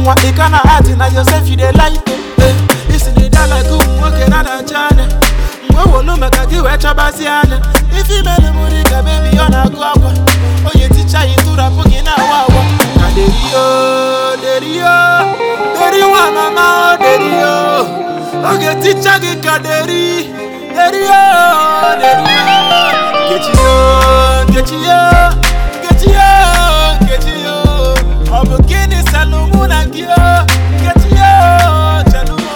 nwa ị ka na ati na Joseph dey like eh isi na ịda like ụmụ nwoke na-adacha anya mgbe wolu maka gị wee chọbazi anya ife imelu m dị ka bebi ọ na-agụ akwa onye ticha yi tụrapụ gị na-awa awa na derio derio deri nwa mama o derio oge ticha gị ka deri derio derio nkechiyo nkechiyo nkechiyo nkechiyo ọ bụ gịnị salụ mụ na gị o nkechiyo chelumo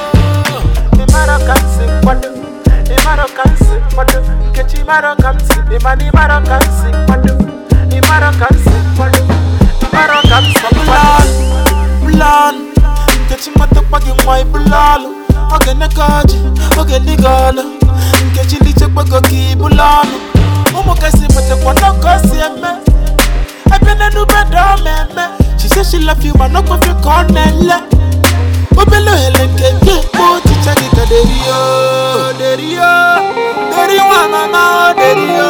ịmara ka m si kwado ịmara ka m si kwado nkechi ịmara ka m si ịmana ịmara ka m si kwado ịmara ka m si kwado ịmara ka m si kwado bụlalụ nkechi matakwa gị nwa ịbụlalụ oge neka ọjị oge dịga ọlụ nkechi lichekwago ka ịbụlalụ ụmụ kasị matakwa n'ọkọ si eme ebe n'enube dọọ mmemme she say she love you ma n'ọkwafe ka ọ na-ele obele ohere nke gị ekpo ọchịcha gị ka derio derio deri nwa mama o derio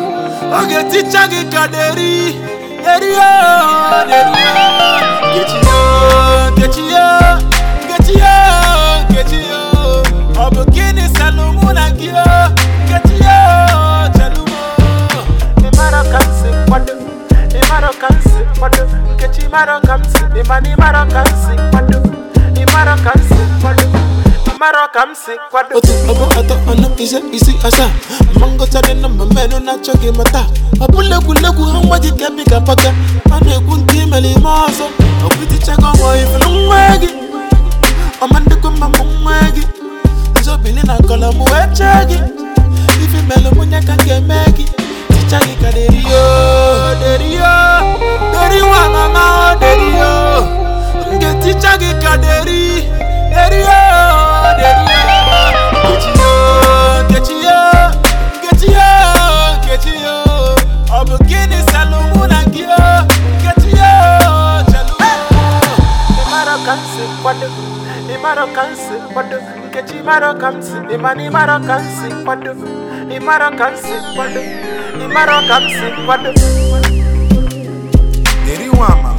oge ticha gị ka deri derio derio nkechiyo nkechiyo nkechiyo nkechiyo ọ bụ gịnị salụ mụ na gị o nkechiyo chelumo ịmara ka m si kwado ịmara ka m si kwado nkechi ịmara ka m si ịmana ịmara ka m si kwado ịmara ka m si kwado ịmara ka m si kwado otu ọgbọ atọ ọnụ ise isi asaa ma ngụchadị na mma mmenụ na-achọ gị mata ọ bụla egwuregwu ha nwa gị ka bi ka paka a na-ekwu nke imere ime ọzọ ọbụtichago ọmọ ifuru nwa gị ọma ndịkwa mma mụ nwa gị nzobili na kọlọ m wee chee gị ife melụ mụnye ka m ga-eme gị ticha gị ka derio derio deri nwa mama o derio m ga-eticha gị ka deri derio derio nkechiyo nkechiyo nkechiyo nkechiyo ọ bụ gịnị salụ mụ na gị o nkechiyo chelụ ịmara ka m si kwado ịmara ka m si kwado nkechi ịmara ka m si ịmana ịmara ka m si kwado ịmara ka m si kwado ịmara ka m si kwado Deri nwa ama